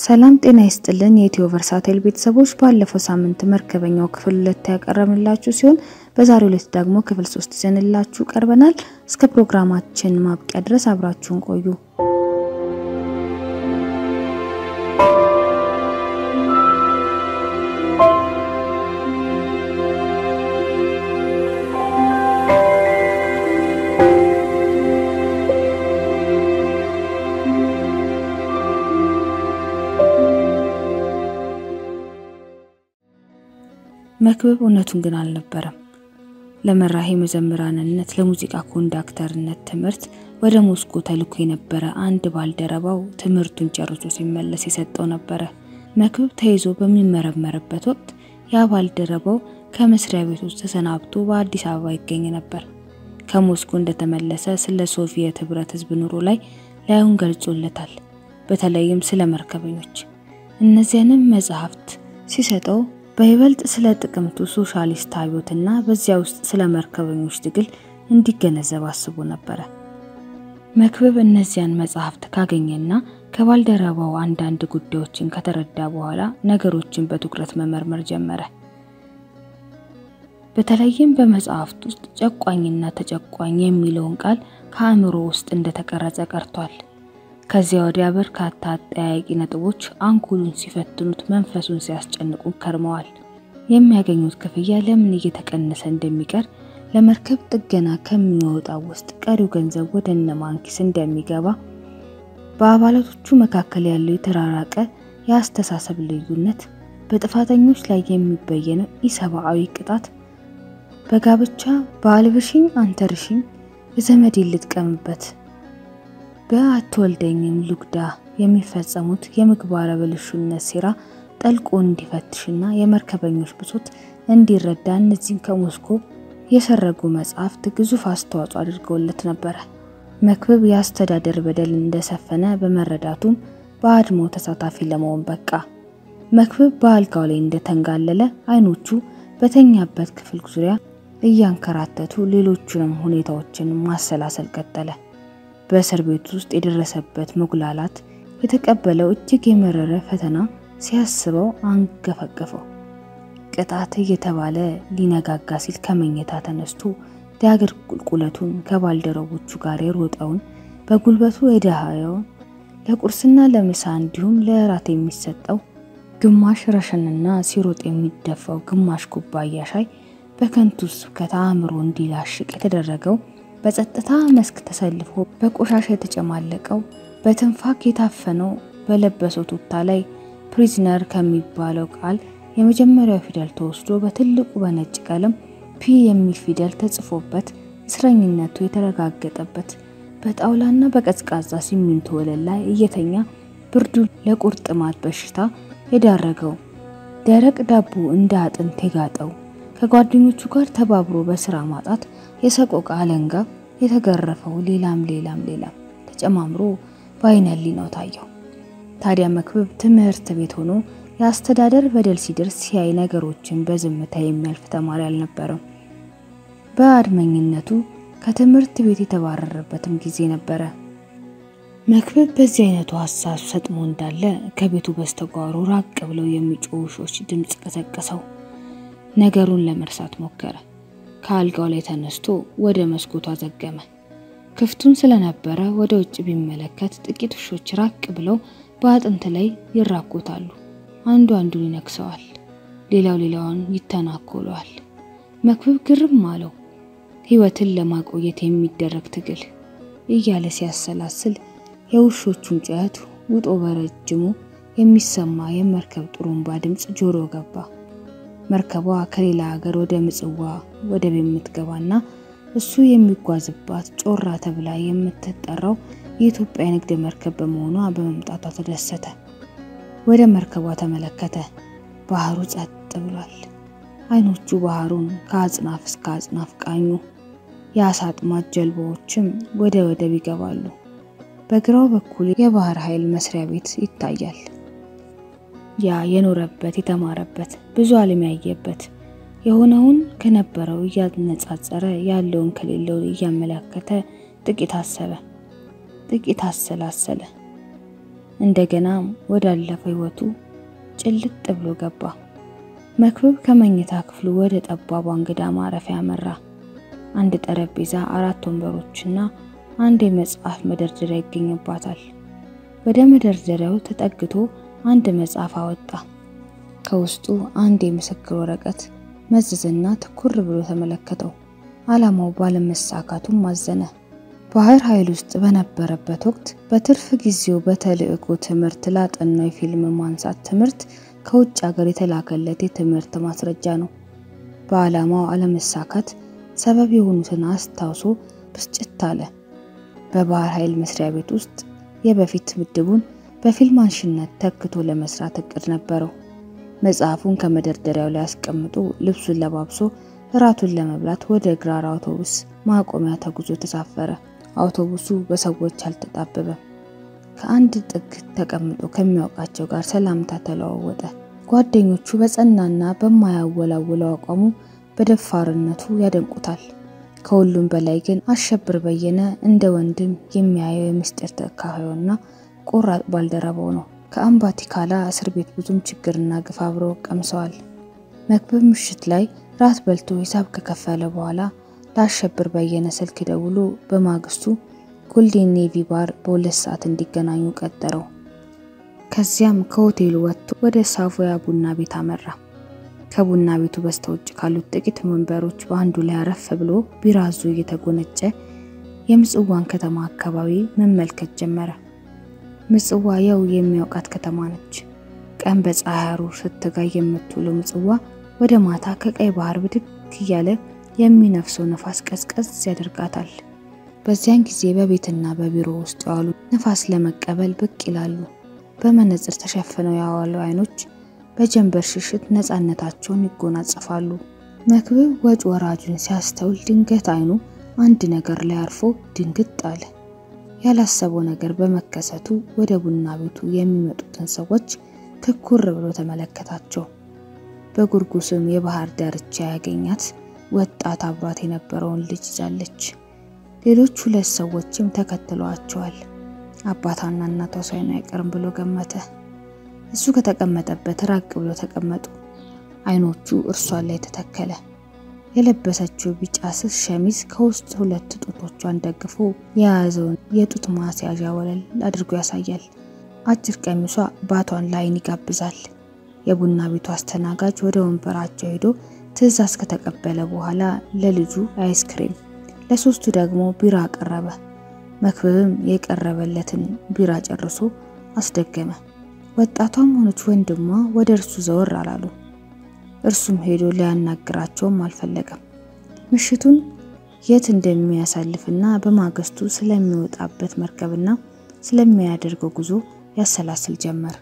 ሰላም ጤና ይስጥልን የኢትዮ ቨርሳቴል ቤተሰቦች፣ ባለፈው ሳምንት መርከበኛው ክፍል ሁለት ያቀረብንላችሁ ሲሆን በዛሬው ዕለት ደግሞ ክፍል ሶስት ይዘንላችሁ ቀርበናል። እስከ ፕሮግራማችን ማብቂያ ድረስ አብራችሁን ቆዩ። መክብብ እውነቱን ግን አልነበረም። ለመራሄ መዘምራንነት ለሙዚቃ ኮንዳክተርነት ትምህርት ወደ ሞስኮ ተልኮ የነበረ አንድ ባልደረባው ትምህርቱን ጨርሶ ሲመለስ የሰጠው ነበረ። መክብብ ተይዞ በሚመረመርበት ወቅት ያ ባልደረባው ከመስሪያ ቤቶች ተሰናብቶ በአዲስ አበባ ይገኝ ነበር። ከሞስኮ እንደተመለሰ ስለ ሶቪየት ህብረት ህዝብ ኑሮ ላይ ላዩን ገልጾለታል። በተለይም ስለ መርከበኞች። እነዚያንም መጽሐፍት ሲሰጠው በይበልጥ ስለ ጥቅምቱ ሶሻሊስት አብዮትና በዚያ ውስጥ ስለ መርከበኞች ትግል እንዲገነዘብ አስቦ ነበረ። መክብብ እነዚያን መጽሐፍት ካገኘና ከባልደረባው አንዳንድ ጉዳዮችን ከተረዳ በኋላ ነገሮችን በትኩረት መመርመር ጀመረ። በተለይም በመጽሐፍት ውስጥ ጨቋኝና ተጨቋኝ የሚለውን ቃል ከአእምሮ ውስጥ እንደተቀረጸ ቀርቷል። ከዚያ ወዲያ በርካታ አጠያያቂ ነጥቦች አንጎሉን ሲፈትኑት መንፈሱን ሲያስጨንቁ ከርመዋል። የሚያገኙት ክፍያ ለምን እየተቀነሰ እንደሚቀር፣ ለመርከብ ጥገና ከሚወጣው ውስጥ ቀሪው ገንዘብ ወደ እነማን ኪስ እንደሚገባ፣ በአባላቶቹ መካከል ያለው የተራራቀ የአስተሳሰብ ልዩነት፣ በጥፋተኞች ላይ የሚበየነው ኢሰብአዊ ቅጣት፣ በጋብቻ በአልብሽኝ አንተርሽኝ የዘመዴን ልጥቀምበት በአትወልደኝም ሉግዳ የሚፈጸሙት የምግባረ ብልሹነት ሴራ ጠልቆ እንዲፈትሽና የመርከበኞች ብሶት እንዲረዳ እነዚህን ከሞስኮ የሰረጉ መጽሐፍት ግዙፍ አስተዋጽኦ አድርገውለት ነበረ። መክብብ የአስተዳደር በደል እንደሰፈነ በመረዳቱም በአድማው ተሳታፊ ለመሆን በቃ። መክብብ በአልጋው ላይ እንደተንጋለለ አይኖቹ በተኛበት ክፍል ዙሪያ እያንከራተቱ ሌሎቹንም ሁኔታዎችን ማሰላሰል ቀጠለ። በእስር ቤት ውስጥ የደረሰበት መጉላላት፣ የተቀበለው እጅግ የመረረ ፈተና ሲያስበው አንገፈገፈው። ቅጣት እየተባለ ሊነጋጋ ሲል ከመኝታ ተነስቶ ዳገር ቁልቁለቱን ከባልደረቦቹ ጋር የሮጠውን በጉልበቱ የደሃየውን ለቁርስና ለምሳ እንዲሁም ለእራት የሚሰጠው ግማሽ ረሸንና ሲሮጥ የሚደፋው ግማሽ ኩባያ ሻይ በከንቱ ስብከት አእምሮ እንዲላሽቅ የተደረገው በጸጥታ መስክ ተሰልፎ በቆሻሻ የተጨማለቀው በትንፋክ የታፈነው በለበሰው ቱታ ላይ ፕሪዝነር ከሚባለው ቃል የመጀመሪያው ፊደል ተወስዶ በትልቁ በነጭ ቀለም ፒ የሚል ፊደል ተጽፎበት እስረኝነቱ የተረጋገጠበት በጣውላና በቀዝቃዛ ሲሚንቶ ወለል ላይ እየተኛ ብርዱ ለቁርጥማት በሽታ የዳረገው ደረቅ ዳቦ እንደ አጥንት የጋጠው ከጓደኞቹ ጋር ተባብሮ በስራ ማጣት የሰቆቃ አለንጋ የተገረፈው ሌላም ሌላም ሌላም ተጨማምሮ በዓይነ ሕሊናው ታየው። ታዲያ መክብብ ትምህርት ቤት ሆኖ የአስተዳደር በደል ሲደርስ ሲያይ ነገሮችን በዝምታ የሚያልፍ ተማሪ አልነበረም። በአድመኝነቱ ከትምህርት ቤት የተባረረበትም ጊዜ ነበረ። መክብብ በዚህ አይነቱ ሀሳብ ሰጥሞ እንዳለ ከቤቱ በስተጓሮ ራቅ ብለው የሚጮሁ ውሾች ድምፅ ቀሰቀሰው። ነገሩን ለመርሳት ሞከረ። ከአልጋው ላይ ተነስቶ ወደ መስኮቱ አዘገመ። ክፍቱን ስለነበረ ወደ ውጭ ቢመለከት ጥቂት ውሾች ራቅ ብለው በአጥንት ላይ ይራኮታሉ። አንዱ አንዱን ይነክሰዋል፣ ሌላው ሌላውን ይተናኮለዋል። መክብብ ግርም አለው። ሕይወትን ለማቆየት የሚደረግ ትግል እያለ ሲያሰላስል የውሾቹን ጩኸት ውጦ በረጅሙ የሚሰማ የመርከብ ጥሩምባ ድምፅ ጆሮ ገባ። መርከቧ ከሌላ ሀገር ወደ ምጽዋ ወደብ የምትገባና እሱ የሚጓዝባት ጮራ ተብላ የምትጠራው የኢትዮጵያ ንግድ መርከብ በመሆኗ በመምጣቷ ተደሰተ። ወደ መርከቧ ተመለከተ። ባህሩ ጸጥ ብሏል። አይኖቹ ባህሩን ከአጽናፍ እስከ አጽናፍ ቃኙ። የአሳ አጥማጅ ጀልባዎችም ወደ ወደብ ይገባሉ። በግራው በኩል የባህር ኃይል መስሪያ ቤት ይታያል። ያ የኖረበት የተማረበት ብዙ ዓለም ያየበት የሆነውን ከነበረው እያነጻጸረ ያለውን ከሌለው እያመለከተ ጥቂት አሰበ፣ ጥቂት አሰላሰለ። እንደገና ወዳለፈው ሕይወቱ ጭልጥ ብሎ ገባ። መክብብ ከመኝታ ክፍሉ ወደ ጠባቧ እንግዳ ማረፊያ አመራ። አንድ ጠረጴዛ፣ አራት ወንበሮችና አንድ የመጽሐፍ መደርደሪያ ይገኝባታል። ወደ መደርደሪያው ተጠግቶ አንድ መጽሐፍ አወጣ። ከውስጡ አንድ የምስክር ወረቀት መዘዘና ትኩር ብሎ ተመለከተው። ዓላማው ባለመሳካቱም አዘነ። ባህር ኃይል ውስጥ በነበረበት ወቅት በትርፍ ጊዜው በተልዕኮ ትምህርት ላጠናው የፊልም ማንሳት ትምህርት ከውጭ ሀገር የተላከለት የትምህርት ማስረጃ ነው። በዓላማው አለመሳካት ሰበብ የሆኑትን አስታውሶ ብስጭት አለ። በባህር ኃይል መስሪያ ቤት ውስጥ የበፊት ምድቡን በፊልም አንሺነት ተክቶ ለመስራት እቅድ ነበረው። መጽሐፉን ከመደርደሪያው ላይ አስቀምጦ ልብሱን ለባብሶ እራቱን ለመብላት ወደ ግራር አውቶቡስ ማቆሚያ ተጉዞ ተሳፈረ። አውቶቡሱ በሰዎች አልተጣበበም። ከአንድ ጥግ ተቀምጦ ከሚያውቃቸው ጋር ሰላምታ ተለዋወጠ። ጓደኞቹ በጸናና በማያወላውለው አቋሙ በደፋርነቱ ያደንቁታል። ከሁሉም በላይ ግን አሸብር በየነ እንደ ወንድም የሚያየው የምስጢር ተካፋዩና ቆራጥ ባልደረባው ነው። ከአምባቲካላ እስር ቤት ብዙም ችግርና ግፍ አብረው ቀምሰዋል። መክብብ ምሽት ላይ ራት በልቶ ሂሳብ ከከፈለ በኋላ ለአሸብር በየነ ስልክ ደውሎ በማግስቱ ጎልዴን ኔቪ ባር በሁለት ሰዓት እንዲገናኙ ቀጠረው። ከዚያም ከሆቴሉ ወጥቶ ወደ ሳቮያ ቡና ቤት አመራ። ከቡና ቤቱ በስተውጭ ካሉት ጥቂት ወንበሮች በአንዱ ላይ አረፍ ብሎ ቢራ አዞ እየተጎነጨ የምጽዋን ከተማ አካባቢ መመልከት ጀመረ። ምጽዋ የው የሚያውቃት ከተማ ነች። ቀን በፀሐይ ሐሩር ስትጋይ የምትውለው ምጽዋ ወደ ማታ ከቀይ ባህር ብድግ እያለ የሚነፍሰው ነፋስ ቀዝቀዝ ያደርጋታል። በዚያን ጊዜ በቤትና በቢሮ ውስጥ የዋሉ ነፋስ ለመቀበል ብቅ ይላሉ። በመነጽር ተሸፍነው የዋሉ አይኖች በጀንበር ሽሽት ነፃነታቸውን ይጎናጸፋሉ። መክብብ ወጭ ወራጁን ሲያስተውል ድንገት አይኑ አንድ ነገር ላይ አርፎ ድንግጥ አለ። ያላሰበው ነገር በመከሰቱ ወደ ቡና ቤቱ የሚመጡትን ሰዎች ትኩር ብሎ ተመለከታቸው። በጉርጉስም የባህር ዳርቻ ያገኛት ወጣት አብሯት የነበረውን ልጅ ይዛለች። ሌሎች ሁለት ሰዎችም ተከትለዋቸዋል። አባታና እናቷ ሳይሆኑ አይቀርም ብሎ ገመተ። እሱ ከተቀመጠበት ራቅ ብሎ ተቀመጡ። አይኖቹ እርሷን ላይ ተተከለ። የለበሰችው ቢጫ ስስ ሸሚዝ ከውስጥ ሁለት ጡቶቿን ደግፎ የያዘውን የጡት ማስያዣ ወለል አድርጎ ያሳያል። አጭር ቀሚሷ ባቷን ለአይን ይጋብዛል። የቡና ቤቱ አስተናጋጅ ወደ ወንበራቸው ሄዶ ትዕዛዝ ከተቀበለ በኋላ ለልጁ አይስክሬም፣ ለሶስቱ ደግሞ ቢራ አቀረበ። መክብብም የቀረበለትን ቢራ ጨርሶ አስደገመ። ወጣቷም ሆነች ወንድሟ ወደ እርሱ ዘወር አላሉ። እርሱም ሄዶ ሊያናግራቸውም አልፈለገም። ምሽቱን የት እንደሚያሳልፍና በማግስቱ ስለሚወጣበት መርከብና ስለሚያደርገው ጉዞ ያሰላስል ጀመር።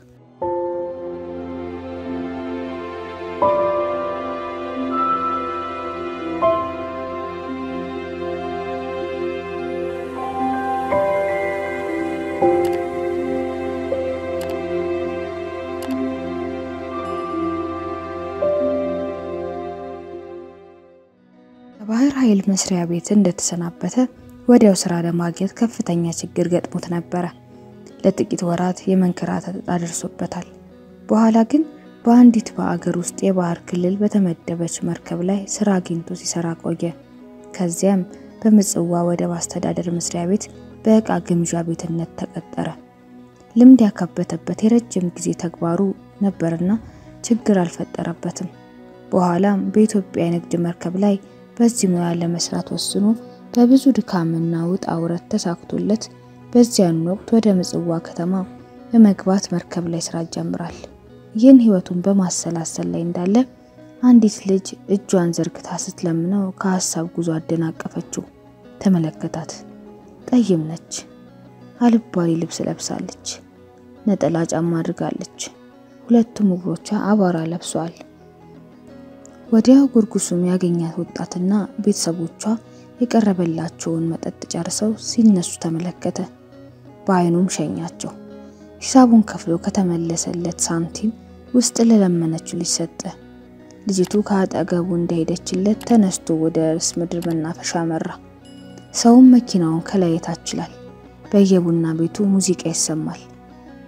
ከባህር ኃይል መስሪያ ቤት እንደተሰናበተ ወዲያው ስራ ለማግኘት ከፍተኛ ችግር ገጥሞት ነበረ። ለጥቂት ወራት የመንከራተት ዕጣ ደርሶበታል። በኋላ ግን በአንዲት በአገር ውስጥ የባህር ክልል በተመደበች መርከብ ላይ ስራ አግኝቶ ሲሰራ ቆየ። ከዚያም በምጽዋ ወደብ አስተዳደር መስሪያ ቤት በእቃ ግምዣ ቤትነት ተቀጠረ። ልምድ ያካበተበት የረጅም ጊዜ ተግባሩ ነበርና ችግር አልፈጠረበትም። በኋላም በኢትዮጵያ የንግድ መርከብ ላይ በዚህ ሙያ ለመስራት ወስኖ በብዙ ድካምና ውጣ ውረት ተሳክቶለት በዚያን ወቅት ወደ ምጽዋ ከተማ በመግባት መርከብ ላይ ስራ ይጀምራል። ይህን ህይወቱን በማሰላሰል ላይ እንዳለ አንዲት ልጅ እጇን ዘርግታ ስትለምነው ከሀሳብ ጉዞ አደናቀፈችው። ተመለከታት። ጠይም ነች። አልባሌ ልብስ ለብሳለች። ነጠላ ጫማ አድርጋለች። ሁለቱም እግሮቿ አቧራ ለብሰዋል። ወዲያው ጉርጉሱም ያገኛት ወጣትና ቤተሰቦቿ የቀረበላቸውን መጠጥ ጨርሰው ሲነሱ ተመለከተ። በአይኑም ሸኛቸው። ሂሳቡን ከፍሎ ከተመለሰለት ሳንቲም ውስጥ ለለመነችው ልጅ ሰጠ። ልጅቱ ከአጠገቡ እንደሄደችለት ተነስቶ ወደ ርዕስ ምድር መናፈሻ መራ። ሰውም መኪናውን ከላይ ታችላል። በየቡና ቤቱ ሙዚቃ ይሰማል።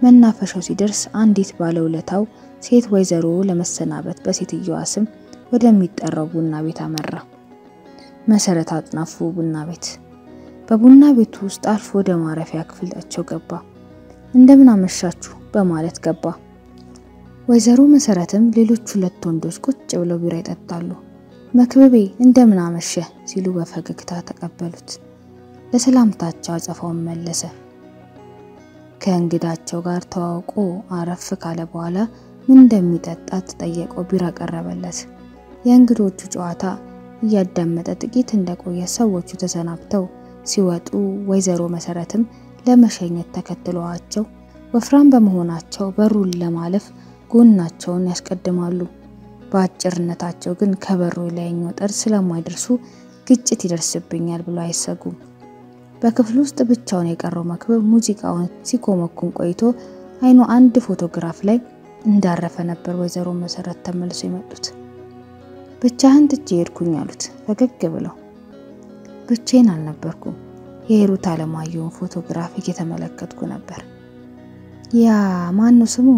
መናፈሻው ሲደርስ አንዲት ባለውለታው ሴት ወይዘሮ ለመሰናበት በሴትየዋ ስም ወደሚጠራው ቡና ቤት አመራ። መሰረት አጥናፉ ቡና ቤት። በቡና ቤቱ ውስጥ አልፎ ወደ ማረፊያ ክፍላቸው ገባ። እንደምን አመሻችሁ በማለት ገባ። ወይዘሮ መሰረትም ሌሎች ሁለት ወንዶች ቁጭ ብለው ቢራ ይጠጣሉ። መክብቤ እንደምን አመሸ ሲሉ በፈገግታ ተቀበሉት። ለሰላምታቸው አጸፋውን መለሰ። ከእንግዳቸው ጋር ተዋውቆ አረፍ ካለ በኋላ ምን እንደሚጠጣ ተጠየቀው። ቢራ ቀረበለት። የእንግዶቹ ጨዋታ እያዳመጠ ጥቂት እንደቆየ ሰዎቹ ተሰናብተው ሲወጡ ወይዘሮ መሰረትም ለመሸኘት ተከትለዋቸው ወፍራም በመሆናቸው በሩን ለማለፍ ጎናቸውን ያስቀድማሉ። በአጭርነታቸው ግን ከበሩ ላይኛው ጠርዝ ስለማይደርሱ ግጭት ይደርስብኛል ብሎ አይሰጉም። በክፍል ውስጥ ብቻውን የቀረው መክብብ ሙዚቃውን ሲኮመኩም ቆይቶ አይኑ አንድ ፎቶግራፍ ላይ እንዳረፈ ነበር ወይዘሮ መሰረት ተመልሶ የመጡት። ብቻህን ትቼ ሄድኩኝ አሉት ፈገግ ብለው። ብቻዬን አልነበርኩም፣ የሂሩት አለማየሁን ፎቶግራፍ እየተመለከትኩ ነበር። ያ ማን ነው ስሙ?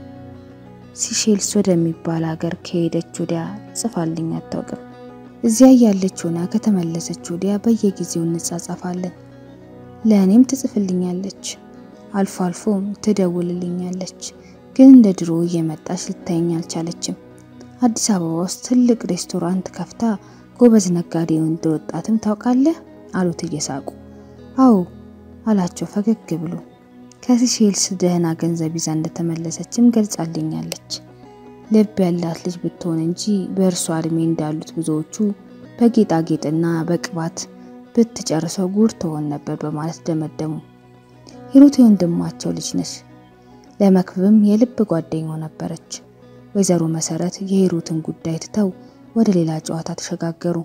ሲሼልስ ወደሚባል ሀገር ከሄደች ወዲያ ጽፋልኝ አታውቅም። እዚያ ያለች ሆና ከተመለሰች ወዲያ በየጊዜው እንጻጻፋለን። ለእኔም ትጽፍልኛለች፣ አልፎ አልፎም ትደውልልኛለች። ግን እንደ ድሮ እየመጣች ልታየኝ አልቻለችም። አዲስ አበባ ውስጥ ትልቅ ሬስቶራንት ከፍታ ጎበዝ ነጋዴ እንደወጣትም ታውቃለህ አሉት እየሳቁ። አዎ አላቸው ፈገግ ብሎ። ከሲሼልስ ደህና ገንዘብ ይዛ እንደተመለሰችም ገልጻልኛለች። ልብ ያላት ልጅ ብትሆን እንጂ በእርሷ እድሜ እንዳሉት ብዙዎቹ በጌጣጌጥና በቅባት ብትጨርሰው ጉድ ትሆን ነበር በማለት ደመደሙ። ሂሩት የወንድማቸው ልጅ ነች። ለመክብብም የልብ ጓደኛው ነበረች። ወይዘሮ መሰረት የሂሩትን ጉዳይ ትተው ወደ ሌላ ጨዋታ ተሸጋገሩ።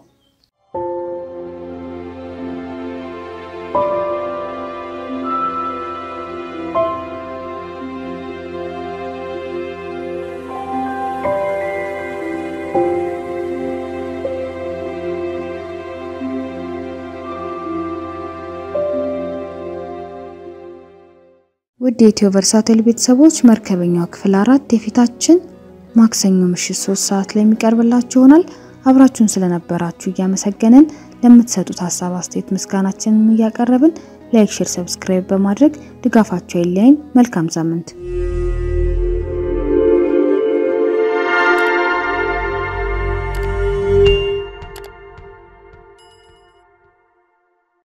ውድ የኢትዮ ቨርሳቴል ቤተሰቦች መርከበኛው ክፍል አራት የፊታችን ማክሰኞ ምሽት ሶስት ሰዓት ላይ የሚቀርብላችሁ ይሆናል። አብራችሁን ስለነበራችሁ እያመሰገንን ለምትሰጡት ሀሳብ አስተያየት ምስጋናችንን እያቀረብን ላይክ፣ ሼር፣ ሰብስክራይብ በማድረግ ድጋፋችሁ አይለየን። መልካም ሳምንት